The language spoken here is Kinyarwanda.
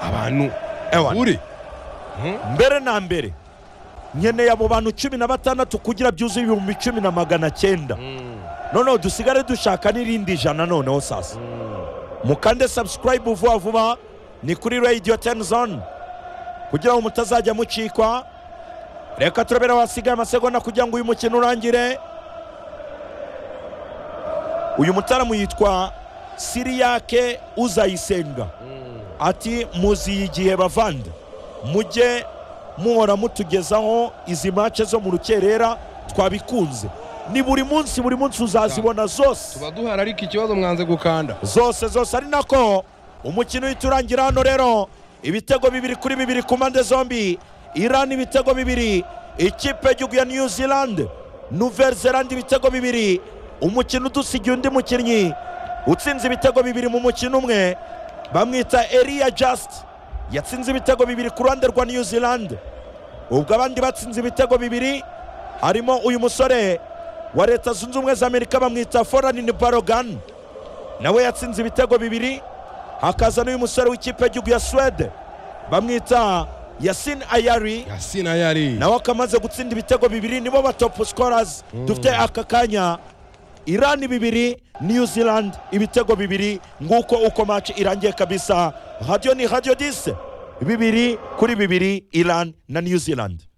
abantu uri mbere na mbere nkeneye abo bantu cumi na batandatu kugira byuzuye ibihumbi icumi na magana cyenda noneho dusigare dushaka n'irindi ijana noneho sasa mukande sabusikarayibu vuba vuba ni kuri radiyo teni zone kugira ngo mutazajya mucikwa reka turabere wasigaye amasegonda kugira ngo uyu mukino urangire uyu mutaramu yitwa siriyake uzayisenga ati muziye igihe bavande mujye muhora mutugezaho izi mace zo mu rukerera twabikunze ni buri munsi buri munsi uzazibona zose tuba duhari ariko ikibazo mwanze gukanda zose zose ari nako umukino uhita urangira hano rero ibitego bibiri kuri bibiri ku mpande zombi iran ibitego bibiri ikipe y'igihugu ya new zealand nouvelle zealand ibitego bibiri umukino udusigiye undi mukinnyi utsinze ibitego bibiri mu mukino umwe bamwita eriya just yatsinze ibitego bibiri ku ruhande rwa new zealand ubwo abandi batsinze ibitego bibiri harimo uyu musore wa leta zunze ubumwe za amerika bamwita foranini barogani nawe yatsinze ibitego bibiri hakaza n'uyu musore w'ikipe y'igihugu ya suwede bamwita yasin ayari yasina yari nawe akamaze gutsinda ibitego bibiri nibo ba topu sikorazi dufite aka kanya irani bibiri new zealand ibitego bibiri nguko uko maci irangiye kabisa radiyo ni radiyo dise bibiri kuri bibiri irani na new zealand